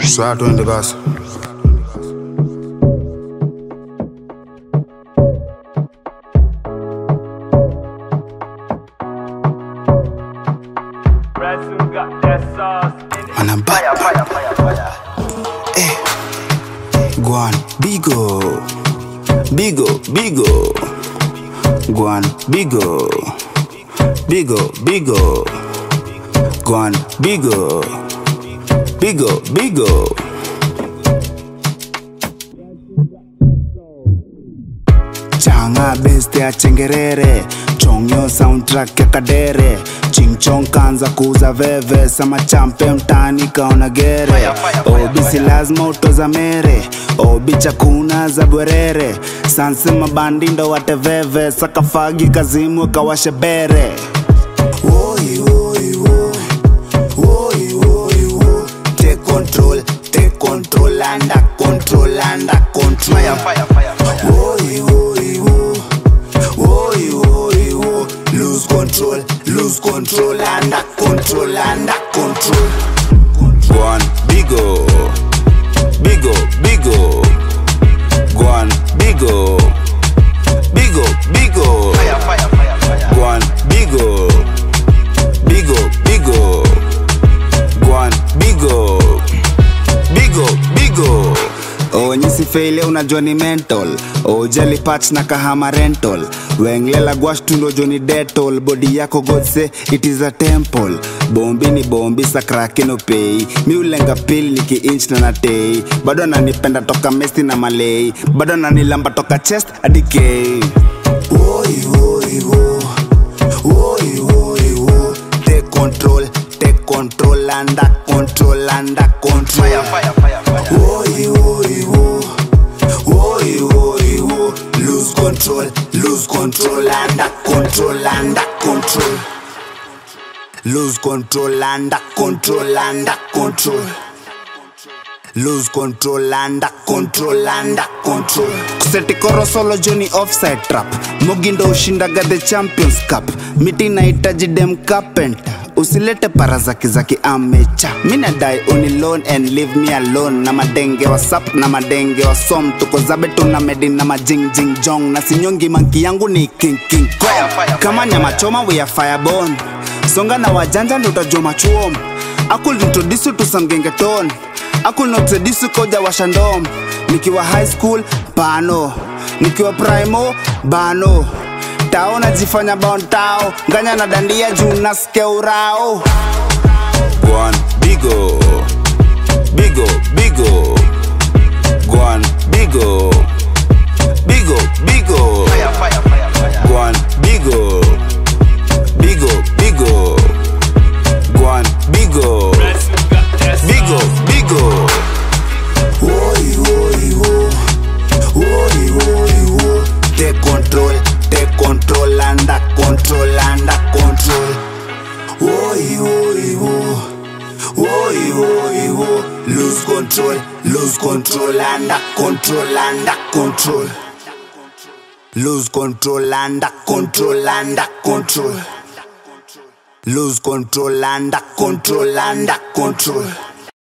Saa twende basi. Man, I'm back. Eh. Guan, bigo. Bigo, bigo. Guan, bigo. Bigo, bigo. Guan, bigo. Bigo, bigo. changa best ya chengerere chongyo soundtrack ya kadere chingchong kanza kuuza veve sama champe mtani kaona gere obi si lazima utoza mere obi chakuna za bwerere sansi mabandi ndo wateveve sakafagi kazimu kawashe bere Oi, oi, oi. Oi, oi, oi. Take control, take control, under control, under control. Oi, oi, oi. Oi, oi, oi. Lose control, lose control, under control, under control. One, bigo, bigo, bigo. One, bigo, bigo, bigo. One, bigo, bigo, bigo. One, bigo, bigo, bigo. onyisi feile unajua ni mental ojali patch na kahama rental wenglela gwash tundo joni detol bodi yako godse it is a temple bombi ni bombi sakrake no pei mi ulenga pili niki inch na natei bado ananipenda toka mesti na malei bado ananilamba toka chest hadi kei Oi, oi, oi. Oi, oi, oi. Take control, take control, under control, under control. Oi, oi, oi. Oi, oi, oi. Lose control, lose control, under control, under control. Lose control, under control, under control. Lose control, under control, under control. Kuseti koro solo joni offside trap. Mugindo ushindaga the champions cup. Miti inahitaji dem carpenter. Usilete para zaki zaki amecha. Mina die unilone and leave me alone. Na madenge wa sap na madenge wa som. Tuko zabe tuna medi na majing jing jong. Na sinyongi manki yangu ni king king kong. Kama nyama choma we are fireborn. Songa na wajanja ndo utajua machuom. I could introduce you to some gengeton. I could not seduce you koja washandom. Nikiwa high school, bano. Nikiwa primo, bano. Tao najifanya bontao. Nganya na dandia juu nasikia urao. Gwan, bigo. Bigo, bigo. Gwan, bigo. Bigo, bigo. Gwan, bigo. Bigo, bigo. Gwan, bigo. Bigo, bigo. Oi, oi, oi. Oi, oi, oi. Take control, take control, under control, under control. Oi, oi, oi. Oi, oi, oi. Lose control, lose control, under control, under control. Lose control, under control, under control. Lose control, under control, under control.